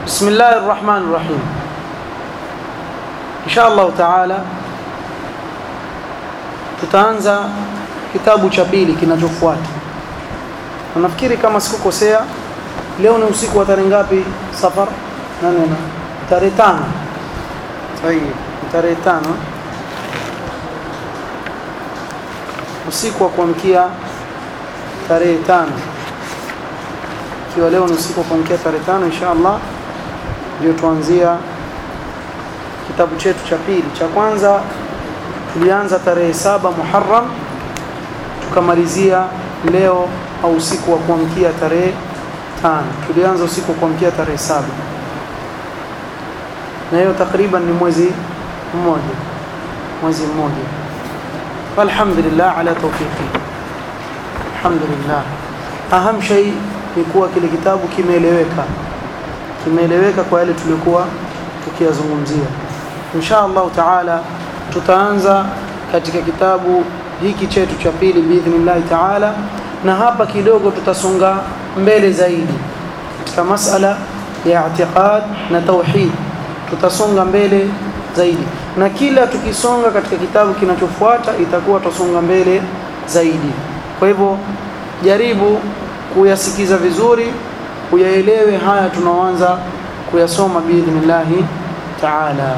بسم الله الرحمن الرحيم إن شاء الله تعالى tutaanza kitabu cha pili kinachofuata na nafikiri kama sikukosea leo ni usiku wa tarehe ngapi safar nane na tarehe tano sahihi tarehe tano usiku wa kuamkia tarehe tano ikiwa leo ni usiku wa kuamkia tarehe tano insha Allah ndio tuanzia kitabu chetu cha pili cha kwanza tulianza tarehe saba Muharram tukamalizia leo au usiku wa kuamkia tarehe tano tulianza usiku wa kuamkia tarehe saba na hiyo takriban ni mwezi mmoja mwezi mmoja alhamdulillah ala tawfiqi alhamdulillah aham shay ni kuwa kile kitabu kimeeleweka kimeeleweka kwa yale tulikuwa tukiyazungumzia insha Allah taala tutaanza katika kitabu hiki chetu cha pili biidhnillah taala na hapa kidogo tutasonga mbele zaidi katika masala ya i'tiqad na tauhid tutasonga mbele zaidi na kila tukisonga katika kitabu kinachofuata itakuwa tusonga mbele zaidi kwa hivyo jaribu kuyasikiza vizuri uyaelewe haya tunaoanza kuyasoma biidhnillah taala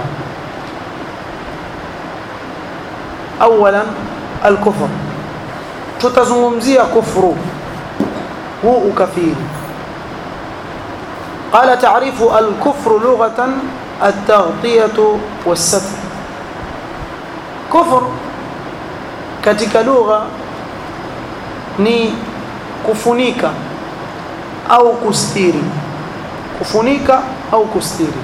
اولا الكفر tutazungumzia kufru huu ukafiri قال تعريف الكفر لغة التغطية والستر كفر katika lugha ni kufunika au kustiri kufunika au kustiri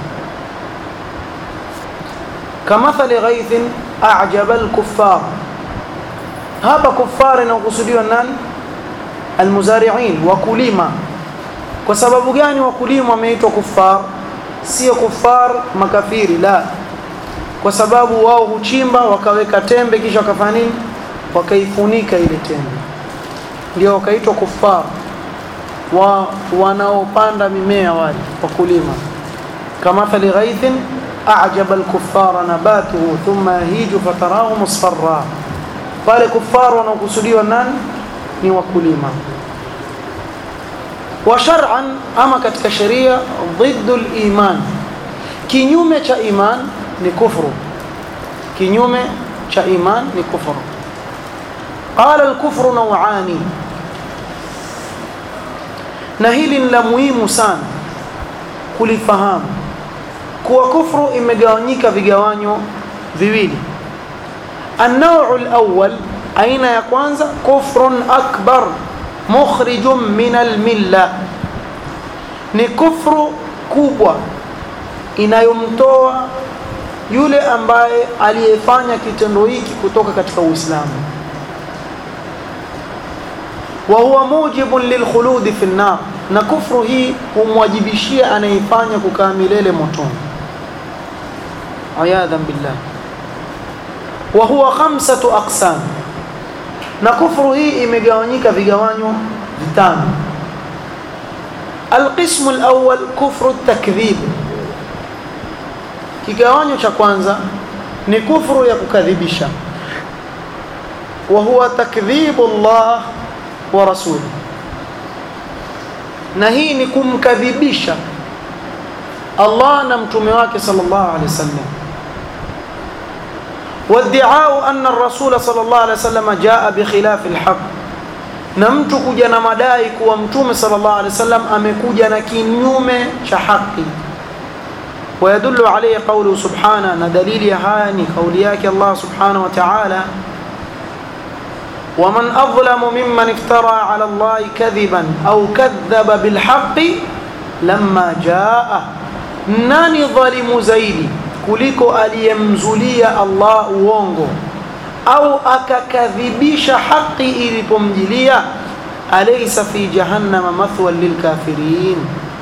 kamathali ghaithin a'jaba al-kuffar hapa kuffar inakusudiwa nani almuzari'in wakulima kwa sababu gani wakulima wameitwa kuffar sio kuffar makafiri la kwa sababu wao huchimba wakaweka tembe kisha wakafanya nini wakaifunika ile tembe ndio wakaitwa kuffar wa wanaopanda mimea wale wakulima kama thali ghaithin أعجب الكفار نباته ثم يهيج فتراه مصفرا pale kufaru wanaokusudiwa nani ni wakulima wa shar'an ama katika sheria dhiddu al-iman kinyume cha iman ni kufru kinyume cha iman ni kufru qala al-kufru naw'ani na hili ni la muhimu sana kulifahamu kuwa kufru imegawanyika vigawanyo viwili النوع الأول أين يكوانزا كفر أكبر مخرج من الملة ni kufru kubwa inayomtoa yule ambaye aliyefanya kitendo hiki kutoka katika Uislamu wa huwa mujibun lilkhuludi fi an-nar na kufru hii humwajibishia anayefanya kukaa milele motoni ayadhan billah wa huwa khamsatu aqsam na kufru hii imegawanyika vigawanyo vitano القسم الأول كفر التكذيب kigawanyo cha kwanza ni kufru ya kukadhibisha wa huwa takdhibu Allah wa rasuli na hii ni kumkadhibisha Allah na mtume wake sallallahu alaihi wasallam وادعاء أن الرسول صلى الله عليه وسلم جاء بخلاف الحق na mtu kuja na madai kuwa mtume sallallahu alaihi wasallam amekuja na kinyume cha haki ويدل عليه قوله سبحانه na dalili ya haya ni kauli yake Allah subhanahu wa ta'ala ومن أظلم ممن افترى على الله كذبا أو كذب بالحق لما جاءه nani dhalimu zaidi kuliko aliyemzulia Allah uongo au akakadhibisha haki ilipomjilia alaysa fi jahannama mathwan lilkafirin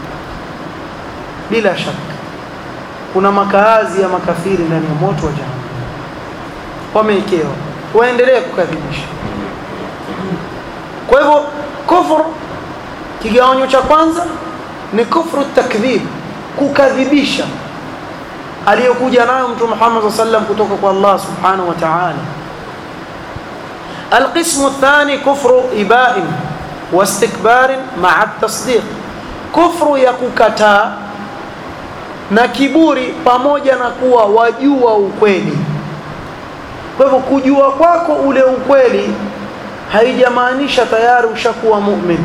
bila shaka kuna makaazi ya makafiri ndani ya moto wa jahannam wameikewa waendelee kukadhibisha kwa hivyo kufru kigawanyo cha kwanza ni kufru takdhib kukadhibisha aliyokuja nayo mtume Muhammad sallam kutoka kwa Allah subhanahu wa ta'ala القسم الثاني كفر إباء واستكبار مع التصديق كفر يككتا na kiburi pamoja na kuwa wajua ukweli kwa hivyo kujua kwako ule ukweli haijamaanisha tayari ushakuwa mu'min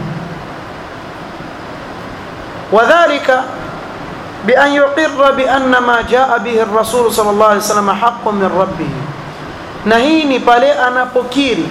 wadhālika بأن يقر بأن ما جاء به الرسول صلى الله عليه وسلم حق من ربه na hii ni pale anapokiri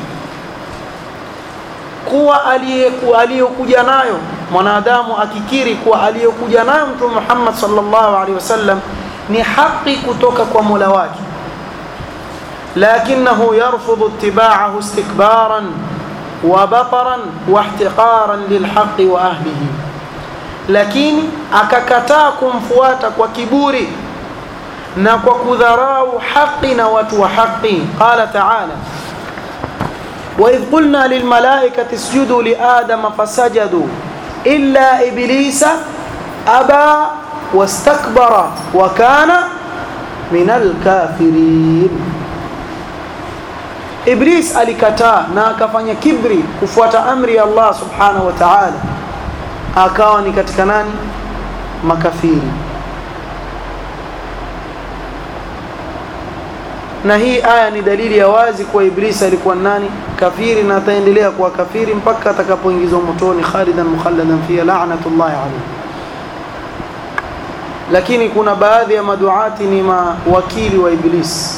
kuwa aliyokuja nayo mwanadamu akikiri kuwa aliyokuja nayo mtume Muhammad sallallahu alaihi wasallam ni haki kutoka kwa Mola wake lakinahu yarfudhu ittiba'ahu istikbaran wa bataran wa ihtiqaran lilhaqqi wa ahlihi lakini akakataa kumfuata kwa kiburi na kwa kudharau haki na watu wa haki qala ta'ala وإذ قلنا للملائكة اسجدوا لآدم فسجدوا إلا إبليس أبى واستكبر وكان من الكافرين إبليس alikataa na akafanya kibri kufuata amri ya Allah subhanahu wa ta'ala akawa ni katika nani makafiri na hii aya ni dalili ya wazi kuwa Iblisi alikuwa nani kafiri na ataendelea kuwa kafiri mpaka atakapoingizwa motoni khalidan mukhalladan fiha la'natullahi alayhi lakini kuna baadhi ya maduati ni mawakili wa Iblis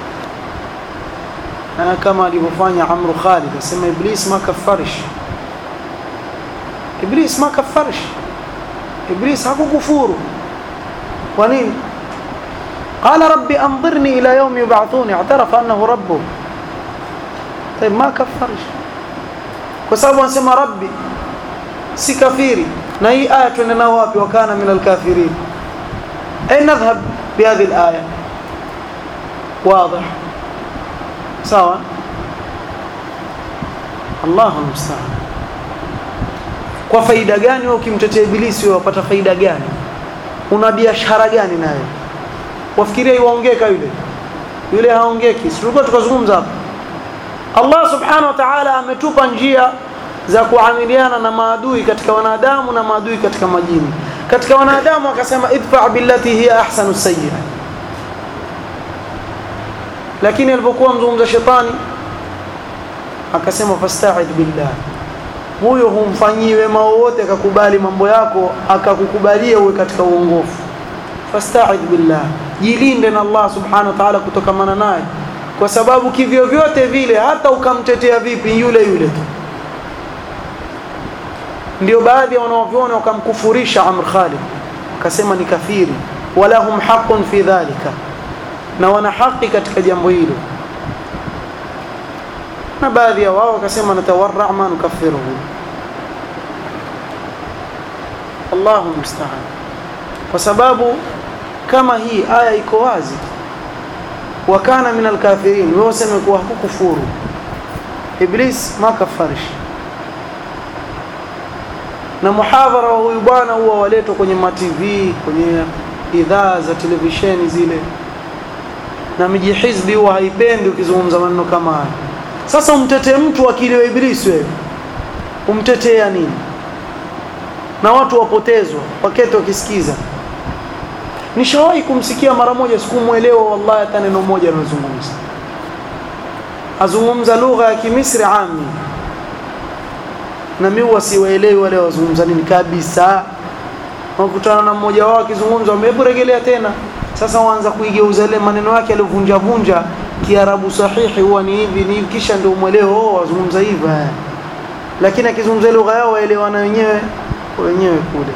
na kama alivyofanya Amru Khalid asema Iblis ma kafarish Iblis ma kafarish Iblis hakukufuru kwa nini قال ربي أنظرني إلى يوم يبعثون اعترف أنه ربه طيب ما كفرش وسبب أنسمى ربي سي كفيري نهي آية نواب وكان من الكافرين أين نذهب بهذه الآية واضح سواء الله المستعان kwa faida gani wewe ukimtetea ibilisi wewe wapata faida gani una biashara gani naye wafikiria iwaongeka yule yule haongeki tulikuwa tukazungumza hapa Allah subhanahu wa ta'ala ametupa njia za kuamiliana na maadui katika wanadamu na maadui katika majini katika wanadamu akasema idfa billati hiya ahsanu sayyi'a lakini alipokuwa mzungumza shetani akasema fasta'id billah huyo humfanyii wema wowote akakubali mambo yako akakukubalia uwe katika uongofu fasta'id billah jilinde na Allah subhanahu wa ta'ala kutokamana naye kwa sababu kivyo vyote vile hata ukamtetea vipi yule yule tu ndio baadhi ya wanaoviona wakamkufurisha Amr Khalid akasema ni kafiri wala hum haqqun fi dhalika na wana haki katika jambo hilo na baadhi ya wao wakasema natawarra ma nukaffiruhu Allahu musta'an kwa sababu kama hii aya iko wazi wakana min alkafirin wewe useme kuwa hakukufuru iblis ma kafarish na muhadhara wa huyu bwana huwa waletwa kwenye ma TV kwenye idhaa za televisheni zile na miji hizbi huwa haipendi ukizungumza maneno kama haya sasa umtetee mtu akili wa ibilisi wewe umtetea nini na watu wapotezwa wakati wakisikiza nishawahi kumsikia mara moja sikumuelewa wallahi hata neno moja anazungumza azungumza lugha ya kimisri ami na mimi wasiwaelewi wale wazungumza nini kabisa wakutana na mmoja wao akizungumza hebu rejelea tena sasa waanza kuigeuza ile maneno yake aliyovunja vunja kiarabu sahihi huwa ni hivi ni hivi kisha ndio mweleo oh wazungumza hivi lakini akizungumza lugha yao waelewana wenyewe wenyewe kule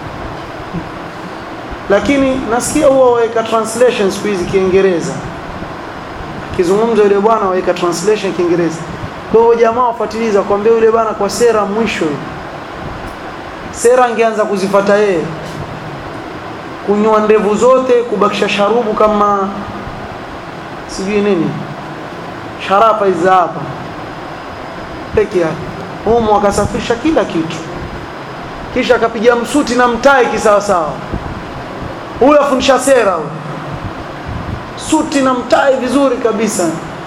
lakini nasikia huwa waweka translation siku hizi Kiingereza akizungumza yule bwana waweka translation Kiingereza kwa hiyo jamaa wafuatiliza kwambia yule bwana kwa sera mwisho sera angeanza kuzifata yeye kunyoa ndevu zote kubakisha sharubu kama sijui nini sharapa hizi hapa peke yake humu akasafisha kila kitu kisha akapiga msuti na mtai kisawasawa huyo afundisha sera huyo suti na mtai vizuri kabisa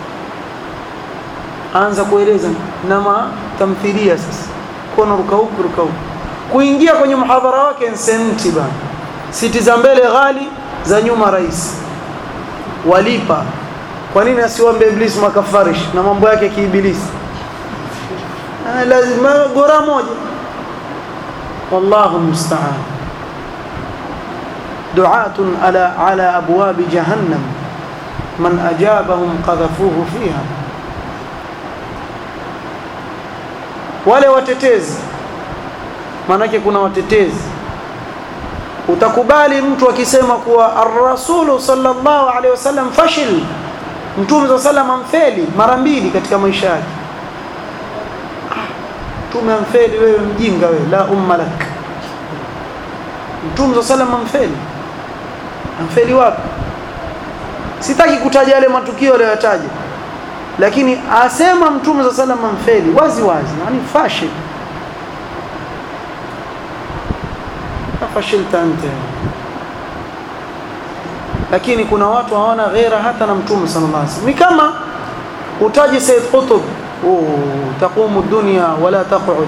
anza kueleza na matamthilia sasa kono ruka huku ruka huku kuingia kwenye mhadhara wake nsenti bana siti za mbele ghali za nyuma rais walipa kwa nini asiwambe iblisi makafarish na mambo yake kiibilisi lazima gora moja wallahu musta'an du'atun ala ala abwab jahannam man ajabahum qadhafuhu fiha wale watetezi manake kuna watetezi utakubali mtu akisema kuwa ar-rasulu sallallahu alaihi wasallam fashil mtume za sallam amfeli mara mbili katika maisha yake mtume amfeli wewe mjinga wewe la umma lak mtume za sallam amfeli amfeli wapi sitaki kutaja yale matukio aliyotaja lakini asema mtume za sallam amfeli wazi wazi yani fashil fashilta anta lakini kuna watu hawana ghera hata na mtume sallallahu alaihi wasallam ni kama utaji Said Qutb oh taqumu dunya wala taq'ud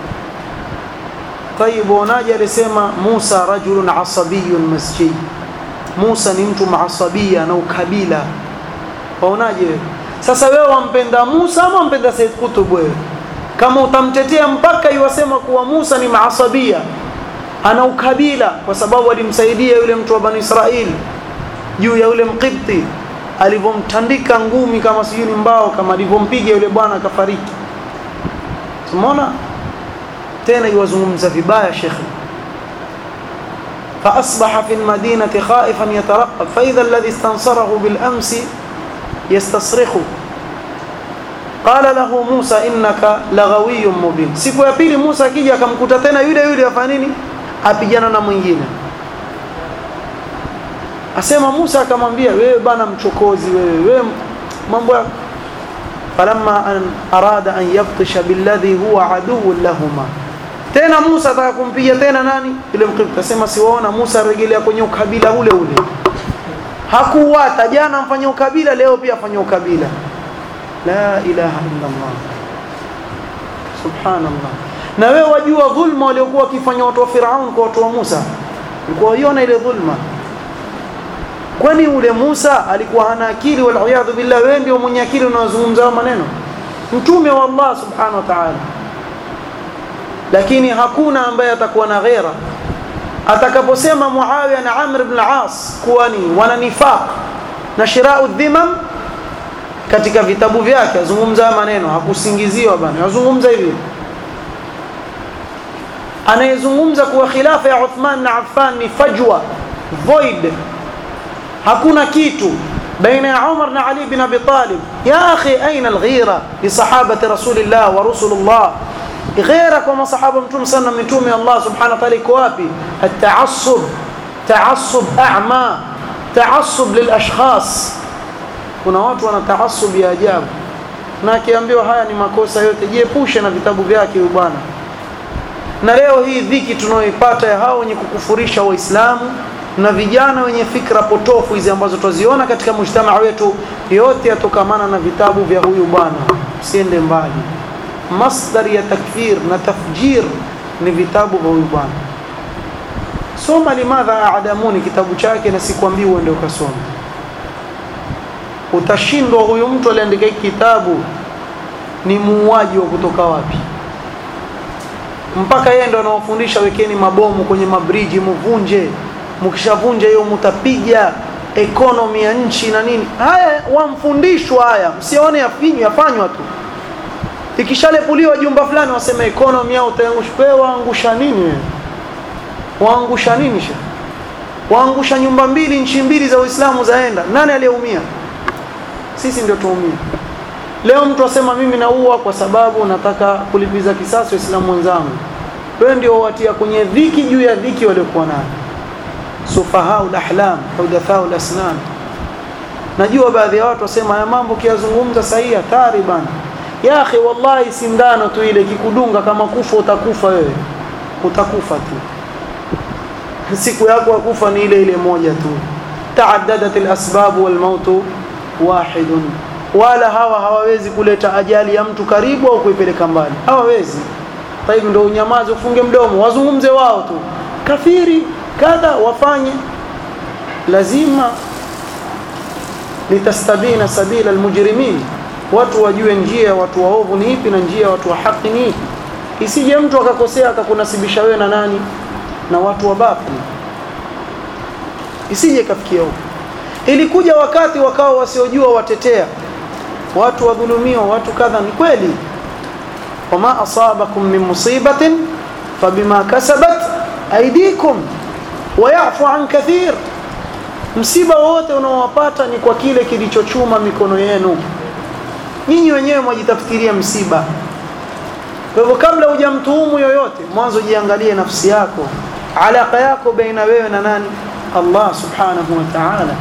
طيب unaje alisema Musa rajulun asabiyyun masjid Musa ni mtu maasabia na ukabila waonaje sasa wewe wampenda Musa ama wampenda Said Qutb wewe kama utamtetea mpaka iwasema kuwa Musa ni maasabia ana ukabila kwa sababu alimsaidia yule mtu wa Bani Israeli juu ya yule Mqibti alivyomtandika ngumi kama sijui ni mbao kama alivyompiga yule bwana akafariki. Tumeona tena iwazungumza vibaya shekhi فأصبح في المدينة خائفا يترقب فإذا الذي استنصره بالأمس يستصرخه قال له موسى إنك لغوي مبين siku ya pili Musa akija akamkuta tena yule yule afanya nini apigana na mwingine asema Musa akamwambia wewe bana mchokozi wewe wewe mambo yako falamma an arada an yabtisha billadhi huwa aduwwun lahuma tena Musa ataka kumpiga tena nani yule mkristo asema siwaona Musa arejelea kwenye ukabila ule ule hakuwata jana mfanya ukabila leo pia afanya ukabila la ilaha illa Allah subhanallah na wewe wajua dhulma waliokuwa wakifanya watu wa Firaun kwa watu wa Musa ulikuwa uiona ile dhulma kwani ule Musa alikuwa hana akili wal iyadhu billah wewe ndio mwenye akili unazungumza maneno mtume wa Allah subhanahu wa ta'ala lakini hakuna ambaye atakuwa na ghera atakaposema Muawiya na Amr ibn al-As kuwa ni wana nifaq na shirau dhimam katika vitabu vyake azungumza maneno hakusingiziwa bana azungumza hivi anayezungumza kuwa khilafa ya Uthman na Affan ni fajwa void hakuna kitu baina ya Umar na Ali bin Abi Talib ya akhi aina alghira li sahabati rasulillah wa rusulullah غير كما صحابه متوم سنه متوم الله سبحانه وتعالى iko wapi التعصب تعصب اعمى تعصب للاشخاص kuna watu wana taasub ya ajabu na akiambiwa haya ni makosa yote jiepushe na vitabu vyake huyu bwana na leo hii dhiki tunayoipata ya hao wenye kukufurisha waislamu na vijana wenye fikra potofu hizi ambazo tuziona katika mujtamaa wetu yote yatokamana na vitabu vya huyu bwana usiende mbali masdar ya takfir na tafjir ni vitabu vya huyu bwana soma limadha aadamuni kitabu chake na sikwambii uende ukasoma utashindwa huyu mtu aliandika hiki kitabu ni muuaji wa kutoka wapi mpaka yeye ndo anawafundisha wekeni mabomu kwenye mabriji muvunje mkishavunja hiyo mtapiga economy ya nchi na nini haya wamfundishwa haya msione yafinywa yafanywa tu ikishalepuliwa jumba fulani wasema economy yao utaangusha waangusha nini wewe waangusha nini sha waangusha nyumba mbili nchi mbili za Uislamu zaenda nani aliyeumia sisi ndio tuumia leo mtu asema mimi naua kwa sababu nataka kulipiza kisasi waislamu wenzangu wewe ndio watia kwenye dhiki juu ya dhiki waliokuwa nayo sufahau ahlam hudathau asnan najua baadhi ya watu wasema haya mambo kiyazungumza sahihi hatari bana ya akhi wallahi sindano tu ile kikudunga kama kufa utakufa wewe utakufa tu siku yako ya kufa ni ile ile moja tu taaddadat alasbab walmaut wahidun wala hawa hawawezi kuleta ajali ya mtu karibu au kuipeleka mbali hawawezi taibu ndio unyamaze ufunge mdomo wazungumze wao tu kafiri kadha wafanye lazima litastabina sabila almujrimin watu wajue njia ya watu waovu ni ipi na njia ya watu wa haki ni ipi isije mtu akakosea akakunasibisha wewe na nani na watu wa batili isije kafikia huko ilikuja wakati wakao wasiojua watetea watu wadhulumiwa watu kadha ni kweli wama asabakum min musibatin fabima kasabat aidikum wayafu an kathir msiba wote unaowapata ni kwa kile kilichochuma mikono yenu nyinyi wenyewe mwajitafutiria msiba kwa hivyo kabla hujamtuhumu yoyote mwanzo jiangalie nafsi yako alaka yako baina wewe na nani Allah subhanahu wa ta'ala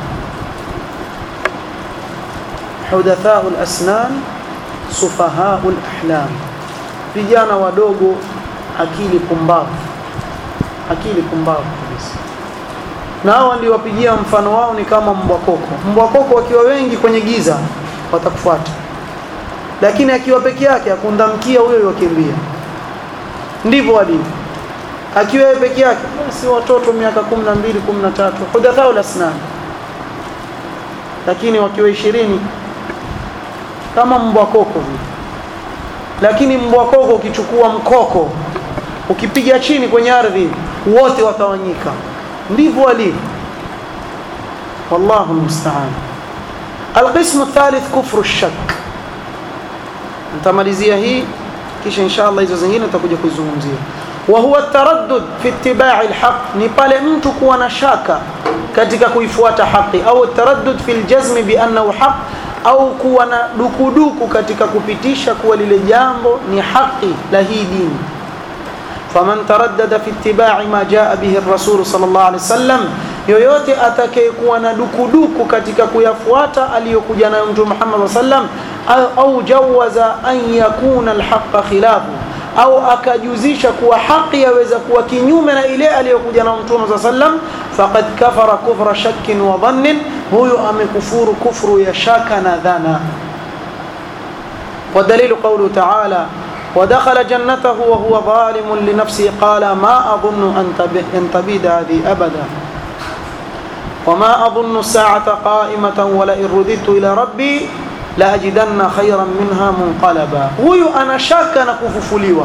hudathau al-asnan sufahau al-ahlam vijana wadogo akili pumbavu akili pumbavu kabisa na hao ndio wapigia mfano wao ni kama mbwa koko mbwa koko wakiwa wengi kwenye giza watakufuata lakini akiwa peke yake akundamkia huyo yokimbia ndivyo walivyo akiwa yeye peke yake basi watoto miaka 12 13 hudathau lasnan lakini wakiwa 20 kama mbwa koko vile lakini mbwa koko ukichukua mkoko ukipiga chini kwenye ardhi wote watawanyika ndivyo walivyo wallahu musta'an القسم الثالث كفر الشك nitamalizia hii kisha inshallah hizo zingine tutakuja kuzungumzia wa huwa التردد في اتباع الحق ni pale mtu kuwa na shaka katika kuifuata haki au التردد في الجزم بانه حق au kuwa na dukuduku katika kupitisha kuwa lile jambo ni haki la hii dini faman taraddada fi ittiba'i ma jaa bihi ar-rasul sallallahu alaihi wasallam yoyote atakayekuwa na dukuduku katika kuyafuata aliyokuja nayo mtume Muhammad sallam au jawaza an yakuna alhaqqa khilafu au akajuzisha kuwa haki yaweza kuwa kinyume na ile aliyokuja na mtume sallam faqad kafara kufra shakkin wa dhannin huyo amekufuru kufru ya shaka na dhana ودليل قوله تعالى ودخل جنته وهو ظالم لنفسه قال ما أظن أن تبيد هذه أبدا وما أظن الساعة قائمة ولئن رددت إلى ربي لأجدن خيرا منها منقلبا huyu ana shaka na kufufuliwa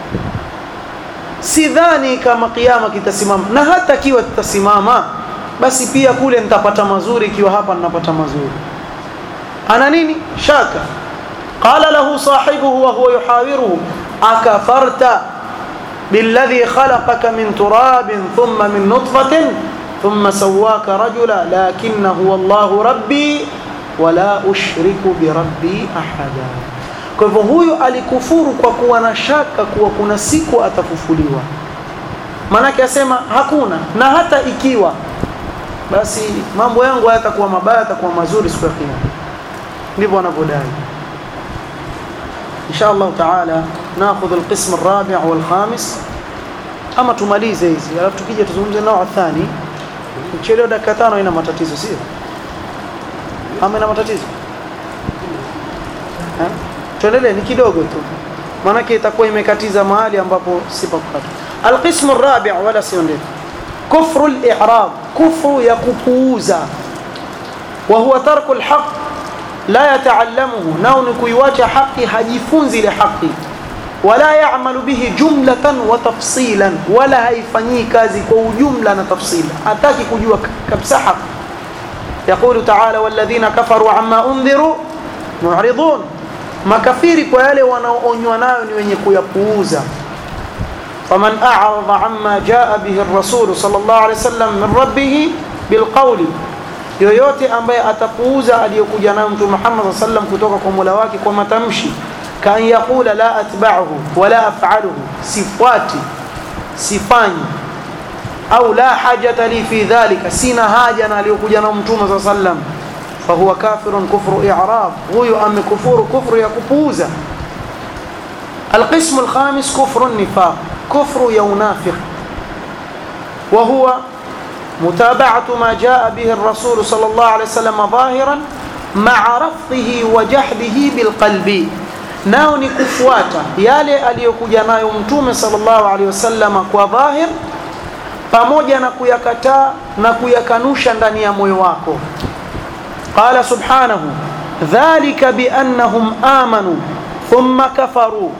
sidhani kama kiama kitasimama na hata kiwa kitasimama basi pia kule nitapata mazuri ikiwa hapa ninapata mazuri ana nini shaka qala lahu sahibuhu wa huwa yuhawiruhu akafarta بالذي خلقك من تراب ثم من نطفة ثم سواك رجلا لكن هو الله ربي wala ushriku birabbi ahada kwa hivyo huyu alikufuru kwa kuwa na shaka kuwa kuna siku atafufuliwa maanake asema hakuna na hata ikiwa basi mambo yangu hayatakuwa mabaya yatakuwa mazuri siku ya kiyama ndivyo wanavyodai insha Allah taala nakhudh alqism الرابع والخامس ama tumalize hizi alafu tukija tuzungumze nao athani mchelewa dakika tano ina matatizo sio ama ina matatizo tuendelee ni kidogo tu maanake itakuwa imekatiza mahali ambapo si pa kukata alqismu rabi wala sio ndefu kufru al-i'rab kufru ya kupuuza wa huwa tarku al-haq la yataallamuhu nao ni kuiwacha haki hajifunzi ile haki wala ya'malu bihi jumlatan wa tafsilan wala haifanyii kazi kwa ujumla na tafsila hataki kujua kabisa haki يقول تعالى والذين كفروا عما أنذروا معرضون makafiri kwa yale wanaoonywa nayo ni wenye kuyapuuza faman a'rada amma jaa bihi ar-rasul sallallahu alayhi wasallam min rabbih bilqawli yoyote ambaye atapuuza aliyokuja nayo mtume Muhammad sallam kutoka kwa Mola wake kwa matamshi kan yaqula la atba'uhu wala af'aluhu sifati sifanyi au la hajata li fi dhalika sina haja na aliyokuja na mtume sallam fahuwa kafirun kufru i'rab huyo amekufuru kufru ya kupuuza القسم الخامس كفر النفاق كفر يا منافق وهو متابعة ما جاء به الرسول صلى الله عليه وسلم ظاهرا مع رفضه وجحده بالقلب nao ni kufuata yale aliyokuja nayo mtume sallallahu alaihi wasallam kwa dhahir pamoja na kuyakataa na kuyakanusha ndani ya moyo wako qala subhanahu dhalika biannahum amanu thumma kafaru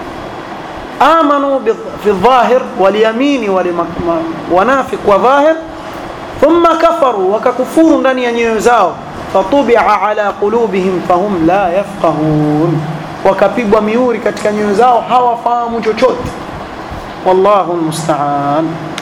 amanu fi dhahir walyamini wanafiq wa dhahir thumma kafaru wakakufuru ndani ya nyoyo zao fatubia ala qulubihim fahum la yafqahun wakapigwa miuri katika nyoyo zao hawafahamu chochote wallahu almusta'an